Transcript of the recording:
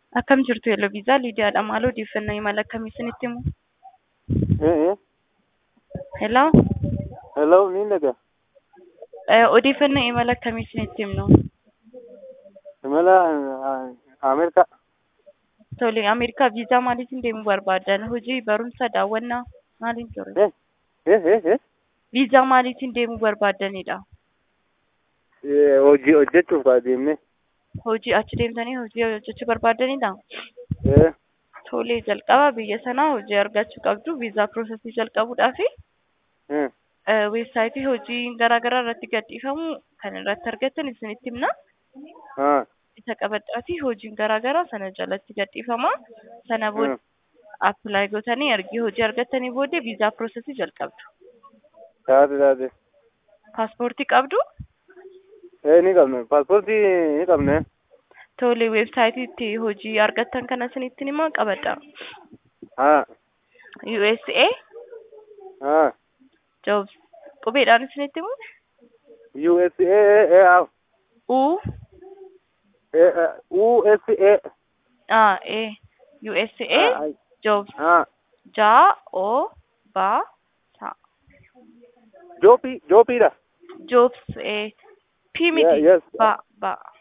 Akkam jirtu Yeloviisaa Liidiyaadha. Maal odeeffannoo imala akkamii isinitti himu? Eh, eh. Hello? Hello, ni naga. Eh, odeeffannoo imala akkamii isinitti himnu? Imala ah, Ameerikaa. Tole, Ameerikaa viizaa maaliitiin deemuu barbaadan? Hojii, barumsa, daawwannaa maaliin ture? Eh, eh, eh, eh. Viizaa maaliitiin deemuu barbaadanidha? Eh, Hojii hojjechuuf kaa deemne. Hojii achi deemtanii hojii hojjechuu barbaadanidha? Eh, Tole, jalqaba biyya sanaa hojii argachuu qabdu. Viizaa piroosesii jalqabuudhaafi eh. eh, weebsaayitii hojii garaa garaa irratti gadhiifamu kan irratti argattan isinitti himna. Ah, isa qabadhaati hojiin garaa garaa sana jalatti gadhiifama. Sana booda Hmm. appilaayi gootanii ergi hojii argattanii booddee viizaa piroosesii jalqabdu. taate taate. Paaspoortii qabdu? Eh, ni qabne. Paaspoortii ni qabne. Tole weebsaayitii itti hojii argattan kana isinitti himaa qabadha. Ah, USA ah. jobs qubeedhaan isinitti himu? USA, eh, eh, ah. U Eh, eh, USA. A E USA Ah, jobs ah. ja o ba sa Joopii, joopiidha. jobs e P Yeah, miti yes. ba ba